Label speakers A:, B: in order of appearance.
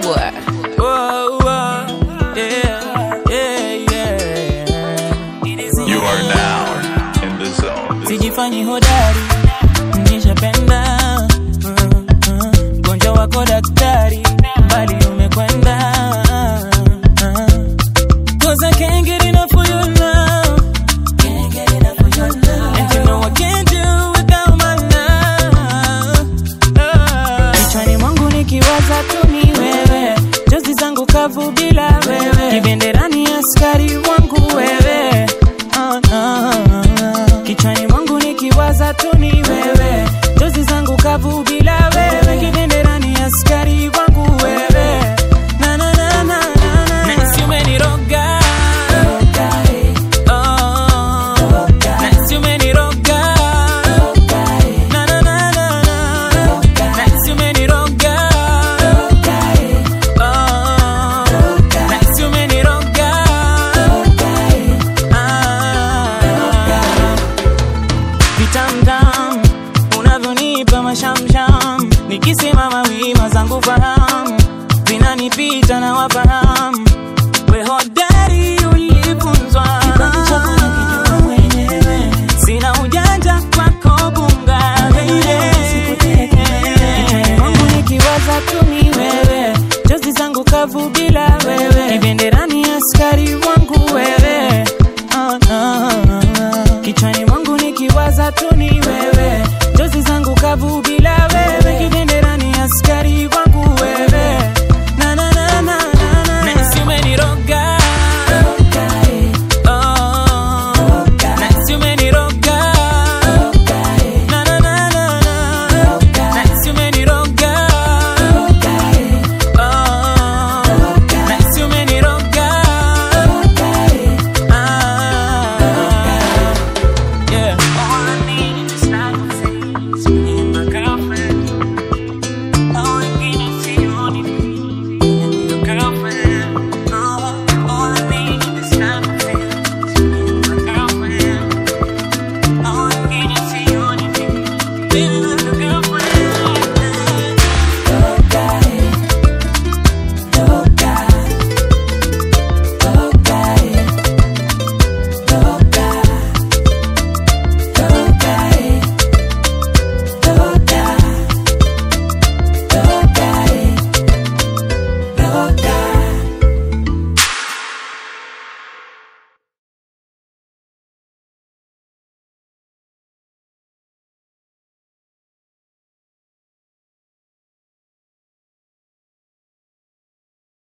A: boy.
B: Whoa, whoa, yeah, yeah, yeah.
C: You are now in the zone.
B: Sijifanyi hodari, nishapenda Mm, mm. mgonjwa wako daktari, mbali umekwenda Cause I can't get enough of your love Can't get enough of your love And you know I can't do without my love Kichwani mwangu nikiwaza tu ni wewe Jozi zangu kavu bila wewe Kibenderani askari wangu wewe Ah, ah, ah. Kichwani mwangu nikiwaza tu ni wewe Jozi zangu kavu bila wewe Kibenderani askari wangu wewe Na na na na na na Nahisi umeniroga Oh, nahisi umeniroga Na na na na na Nahisi umeniroga Oh, nahisi umeniroga Ah. vitamtam unavyonipa mashamsham nikisimama wima zangu fahamu vinanipita na wafahamu